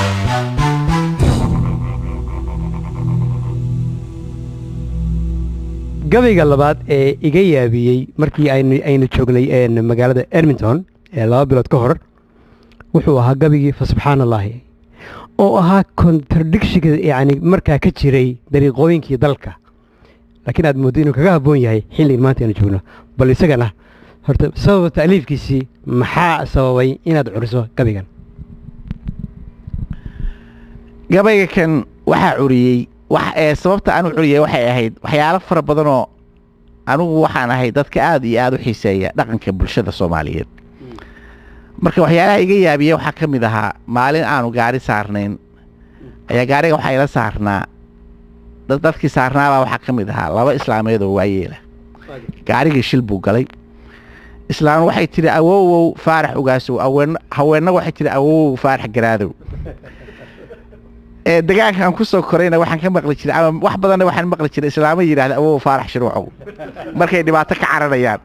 gabayga labaad ee iga yaabiyey markii aynu aynu joognay een, magaalada edmonton ee laba bilood ka hor wuxuu ahaa gabigii fa subxaan allaahi oo ahaa contradictionka yacni markaa ka jiray dariiqooyinkii dalka laakiin aad mooddo inuu kaga habboon yahay xilligan maanta aynu joogno bal isagana horta sababa ta'liifkiisii maxaa sababay inaad curiso gabigan gabayga kan waxaa curiyey wax ee sababta aan u curiyey waxay ahayd waxyaalo fara badanoo anigu waxaan ahay dadka aad iyo aad u xiiseeya dhaqanka bulshada soomaaliyeed marka waxyaalaha iga yaabiya waxaa ka mid ahaa maalin aanu gaari saarnayn ayaa gaariga waxaa ila saarnaa dad dadkii saarnaabaa waxaa ka mid ahaa laba islaameed oo waayeela gaarigii shil buu galay islaam waxay tidhi awowow faarax ogaasow aween haweenna waxay tidhi awowow faarax garaadow ee degaanka aan ku soo korayna waxaan ka maqli jiray ama wax badanna waxaan maqli jiray islaamo yidhaahda awow faarax shiruucow markay dhibaato ka caranayaan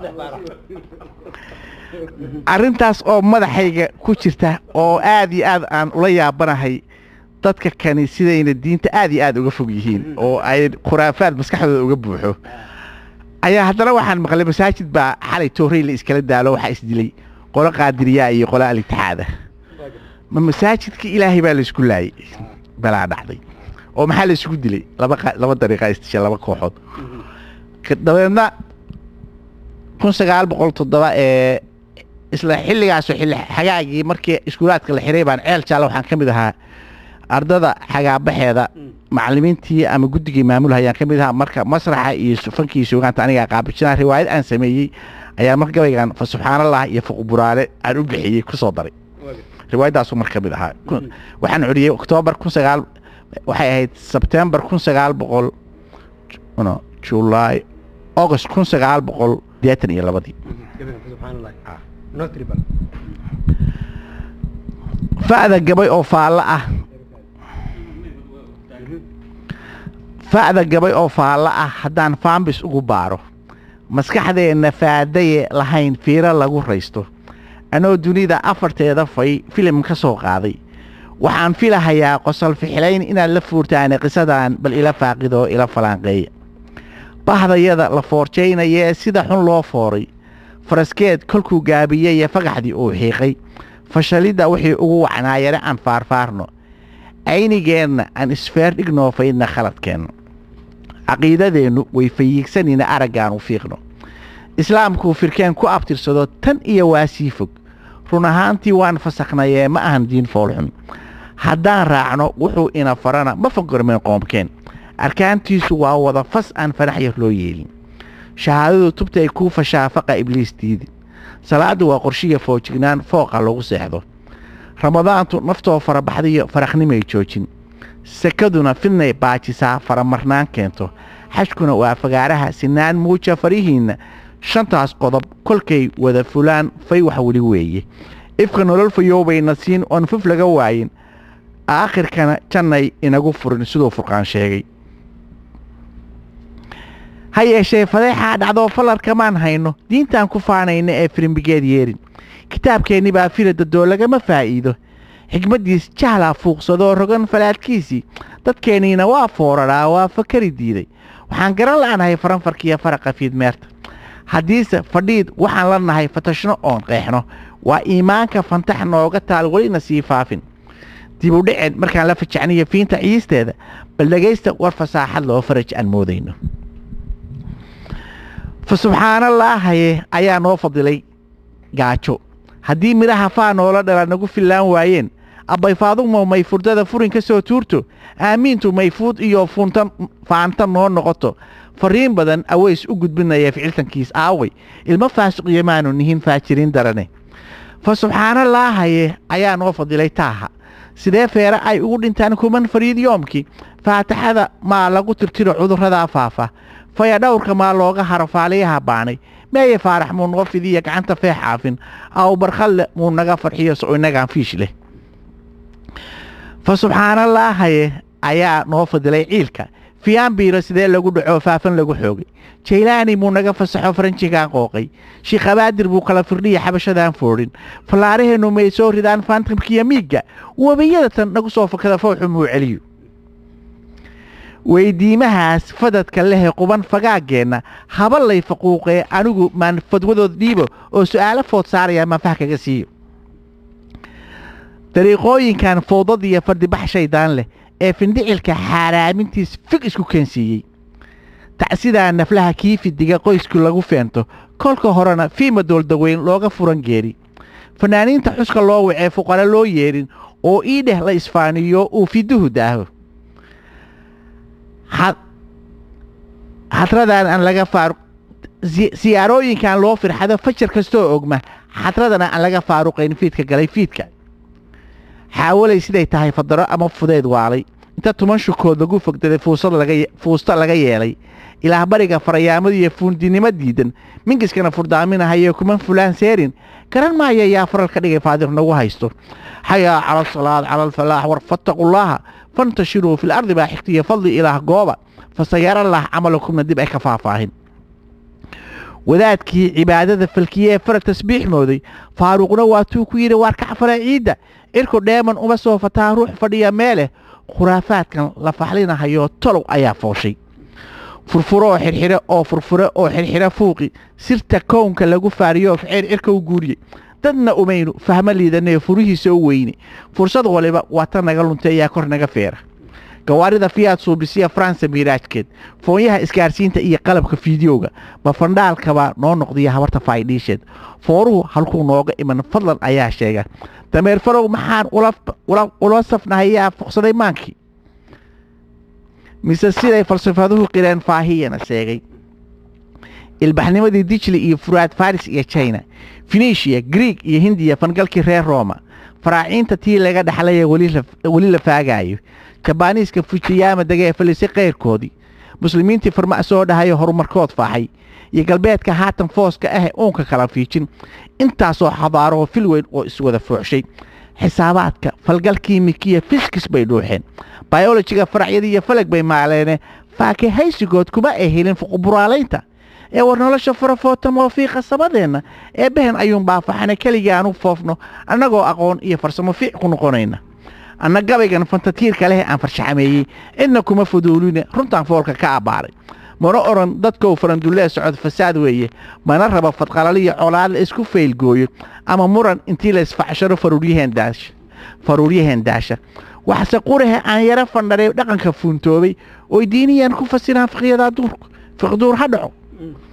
arrintaas oo madaxayga ku jirta oo aad iyo aad aan ula yaabanahay dadka kani sidayna diinta aad iyo aad uga fog yihiin oo ay khuraafaad maskaxdooda uga buuxo ayaa haddana waxaan maqlay masaajid baa xalay toorey la iskala daalo waxaa isdilay qolo qaadiriyaa iyo qolo alitixaada ma masaajidka ilaahay baa laysku laayay balaa dhacday oo maxaa la isugu dilay laba qa- laba dariiqa istisha laba kooxood Ka- dabeedna kun sagaal boqol toddoba ee isla xilligaasoo xilli xagaagii markii iskuulaadka la xiray baan ceel jaale waxaan ka mid ahaa ardada xagaabaxeeda macallimiintii ama guddigii maamulhayaan ka mid ahaa marka masraxa iyo su- fankii suugaanta anigaa qaabijinaa riwaayad aan sameeyey ayaa marka gabaygan fa subxaanallah iyo fuqburaale aan u bixiyey kusoo daray riwaayadaasu mar ka mid ahaa Kun- waxaan curiyey oktoobar kun sagaal waxay ahayd sebtembar kun sagaal boqol no julaay august kun sagaal boqol sideetan iyo labadii fa'da gabay oo faallo ah fa'da gabay oo faallo ah haddaan faambis ugu baaro maskaxdeenna faadaye lahayn fiiro lagu raysto anoo dunida afarteeda fay filim ka soo qaaday waxaan filahayaa qosol fixilayn inaad la fuurtaane qisadan bal ila faaqidoo ila falaanqeeya bahdayada la foorjaynayee sida xun loo fooray faraskeed kolkuu gaabiyey ee fagaxdii uu xiiqay fashalidda wixii ugu wacnaayare aan faarfaarno aynigeenna aan isfeer dhignoo faydna khaladkeenna caqiidadeennu way fayiigsanina araggaan u fiiqno islaamkuu firkeen ku abtirsado tan iyo waa sii fog run ahaantii waan fasakhnaye ma ahan diin foolxun haddaan raacno wuxuu ina farana ma fangormeen qoomkeen arkaantiisu waa wada fas aan fanax yar loo yeelin shahaadadu tubtay kuu fashaa faqa ibliis diidi salaaddu waa qorshiya foojignaan fooqa lagu seexdo ramadaantu naftoo farabaxdiyo farakhnimay joojin sekaduna fidnay baajisaa faramarnaan keento xajkuna waa fagaaraha sinaan muuja farihiinna shantaas qodob kolkay wada fulaan fay wax weli weeye ifka nolol fayoobayna siin oon fuf laga waayin aakhirkana jannay inagu furin siduu furqaan sheegay ha yeeshee fadeexaa dhacdoo falarkamaan hayno diintaan ku faanayna ee firimbigeed yeerin kitaabkeenni baa filadadoo lagama faa'iido xigmaddiis jahlaa fuuqsadoo rogan falaadkiisii dadkeenniina waa fooraraa waa fakari diiday waxaan garan la'anahay faranfarkiiyo faraqa fiidmeerta haddiise fadhiid waxaan la nahay fatashno oon qeexno waa iimaanka fantax nooga taal welina sii faafin dib u dhiceen markaan la fajacniyo fiinta ciisteeda bal dhegaysta war fasaaxad loo faraj aan moodayno fa subxaanallaahaye ayaa noo fadilay gaajo haddii midhaha faa noola dhala nagu fillaan waayeen abbayfaadumo may furdada furin ka soo tuurto aamiintu mayfuud iyo funtan faanta noo noqoto fariin badan aweys u gudbinaya ficiltankiis aaway ilmo faasiqiyo maanu nihin faajiriin darane fa subxaanallaahaye ayaa noo fadilay taaha sidee feere ay ugu dhintaan kuman fariid yoomkii faataxada maa lagu tirtiro cudurradaa faafa faya dhowrka maa looga haro faaliyaha baanay meeye faarax muu noo fidiya gacanta feex caafin aw barkhalle muu naga farxiyo so inagaan fiish leh fa subxaanallaahaye ayaa noo fadilay ciilka fiyaanbiiro sidee lagu dhaco faafan lagu xoogay jaylaani muu naga fasaxo faranjigaan qooqay shiikhabaadir buu kala firdhiya xabashadaan foodhin fallaaraheennu may soo ridaan faantamkiya miigga webiyadatan nagu soo fakada fowxu muu celiyo weydiimahaas fadadka lehe quban fagaaggeenna haba lay faquuqee anigu maan fadwadood dhiibo oo su'aalo food saaraya maan fah kaga siiyo dariiqooyinkan foodadiyo fardibax shaydaan leh ee findhicilka xaaraamintiis fig isku keensiiyey tacsidaa naflaha kii fidiga qoysku lagu feento kolka horena fiima dooldaweyn looga furan geeri fanaaniinta xuska loo wacee fuqara loo yeedhin oo ii dheh la isfaaniyo uu fiduhu daaho xadradan aan laga faaruq siyaarooyinkan loo firxado fajar kastoo ogma xadradana aan laga faaruqayn fiidka galay fiidka xaawalay siday tahay fadaro ama fudeyd waalay inta tuman shukood lagu fogdaday fuusta laga yeelay ilaah bariga farayaamadu iyo fuundinimo diidan mingiskana furdaaminahayo kuman fulaan seerin garan maaya yaa faral ka dhigay faadir nagu haysto xayaa cala asalaad cala alfalaax war fattaqullaaha fantashiruu fil ardi baa xigtiya fadli ilaah gooba fasayarallah camalakumna dib ay ka faahfaahin wadaadkii cibaadada falkiyee farag tasbiix mooday faaruuqna waatuu ku yidhi waar kacfala ciidda irku dheeman uma soo fataa ruux fadhiya meeleh khuraafaadkan la faxlinahayo tolow ayaa fooshay furfuro oo xirxire oo furfure oo xirxire fuuqi sirta kownka lagu faariyo ficeel cirka u guuriyey dadna umaynu fahmo liidanee furihiisa u weyne fursad waliba waa ta naga luntay ayaa kor naga feera gawaarida fiyaad suubisiya faransa miiraajkeed foonyaha isgaarsiinta iyo qalabka fiidiyowga bafandhaalkabaa noo noqdiya habarta faydhiisheed fooruhu halkuu nooga iman fadlan ayaa sheega dameer farow maxaan ula safnahayaa fuqsaday maankii mise siday falsafaduhu qireen faahiyana sheegay ilbaxnimadii dijli iyo furaad faris iyo china finishiya grieg iyo hindiya fangalkii reer roma faraaciinta tii laga dhaxlaya weli la faagaayo jabaaniiska fujiyaama degee falisay kayrkoodii muslimiintii farma soo dhahayo horumarkood faaxay iyo galbeedka haatan fooska ah uunka kala fiijin intaasoo xadaaroo fil weyn oo iswada fooxshay xisaabaadka falgalkii mikiya fiskis bay dhuuxeen bayolojiga faracyadii iyo falag bay maaleene faakahaysigood kuma ay helin fuquburaalaynta ee war nolosha farafoota moofiiqa sabadeenna ee behen ayuun baafaxana keligii aanu foofno annagoo aqoon iyo farsamo fiic ku noqonayna anna gabaygan fantatiirka leh aan farshaxameeyey cidna kuma fuduuline runtaan foolka ka abbaaray mana odhan dadkou farandullee socod fasaad weeye mana raba fadqalaliyo colaad la isku faylgooyo ama muran intii la isfacsharo faruuryaheen daasha waxse qurahe aan yaro fandharay dhaqanka fuuntoobay oy diiniyaan ku fasiraan fiqyadaa duurku fiqduur ha dhaco